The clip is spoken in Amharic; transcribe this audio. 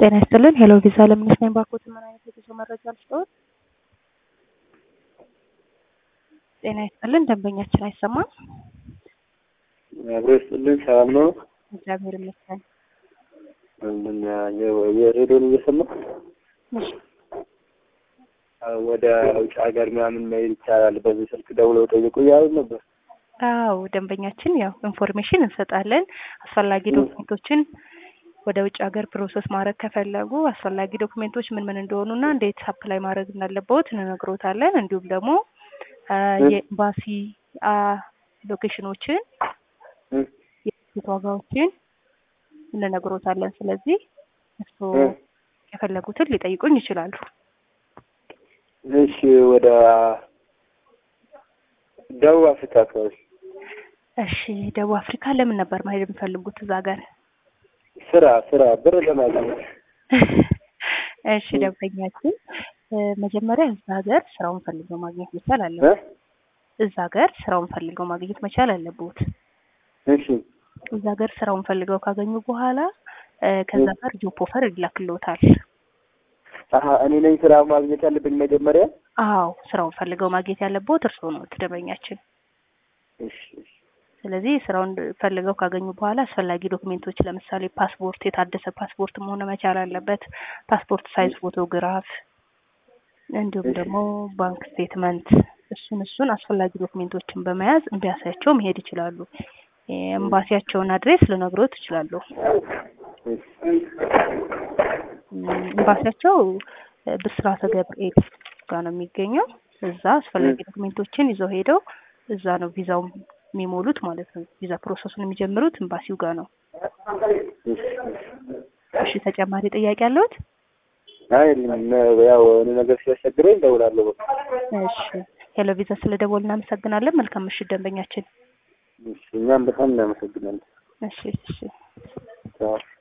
ጤና ይስጥልን። ሄሎ ቪዛ ለምነሽ ነኝ። ባኮት ምን አይነት የጉዞ መረጃ ልስጥዎት? ጤና ይስጥልን። ደንበኛችን አይሰማም። አብሮ ይስጥልን። ሰላም ነው? እግዚአብሔር ይመስገን። ምን የሬዲዮን እየሰማ እሺ፣ ወደ ውጭ ሀገር ምናምን መሄድ ይቻላል በዚህ ስልክ ደውለው ጠይቁ እያሉ ነበር። አዎ ደንበኛችን ያው ኢንፎርሜሽን እንሰጣለን። አስፈላጊ ዶክሜንቶችን ወደ ውጭ ሀገር ፕሮሰስ ማድረግ ከፈለጉ አስፈላጊ ዶክሜንቶች ምን ምን እንደሆኑና እንዴት አፕላይ ማድረግ እንዳለበት እንነግሮታለን። እንዲሁም ደግሞ የኤምባሲ ሎኬሽኖችን፣ የቲኬት ዋጋዎችን እንነግሮታለን። ስለዚህ እርስዎ የፈለጉትን ሊጠይቁኝ ይችላሉ። እሺ ወደ ደቡብ አፍሪካ አካባቢ እሺ ደቡብ አፍሪካ ለምን ነበር መሄድ የሚፈልጉት እዛ ሀገር? ስራ ስራ ብር ለማግኘት እሺ ደንበኛችን መጀመሪያ እዛ ሀገር ስራውን ፈልገው ማግኘት መቻል አለበት። እዛ ሀገር ስራውን ፈልገው ማግኘት መቻል አለበት። እሺ እዛ ሀገር ስራውን ፈልገው ካገኙ በኋላ ከዛ ጋር ጆብ ኦፈር ይላክልዎታል። አሀ እኔ ነኝ ስራ ማግኘት ያለብኝ መጀመሪያ? አዎ ስራውን ፈልገው ማግኘት ያለበት እርስዎ ነው ደንበኛችን። እሺ እሺ ስለዚህ ስራውን ፈልገው ካገኙ በኋላ አስፈላጊ ዶክሜንቶች ለምሳሌ ፓስፖርት፣ የታደሰ ፓስፖርት መሆን መቻል አለበት። ፓስፖርት ሳይዝ ፎቶግራፍ፣ እንዲሁም ደግሞ ባንክ ስቴትመንት፣ እሱን እሱን አስፈላጊ ዶክሜንቶችን በመያዝ ኤምባሲያቸው መሄድ ይችላሉ። ኤምባሲያቸውን አድሬስ ልነግሮት እችላለሁ። ኤምባሲያቸው ብስራተ ገብርኤል ጋር ነው የሚገኘው። እዛ አስፈላጊ ዶክሜንቶችን ይዘው ሄደው እዛ ነው ቪዛው የሚሞሉት ማለት ነው። ቪዛ ፕሮሰሱን የሚጀምሩት ኤምባሲው ጋር ነው። እሺ ተጨማሪ ጥያቄ አለዎት? አይ ያው እኔ ነገር ሲያስቸግረኝ እደውላለሁ። እሺ ሄሎ ቪዛ ስለ ደወል እናመሰግናለን። መልካም ምሽት ደንበኛችን። እሺ እኛም በጣም እናመሰግናለን። እሺ እሺ ቻው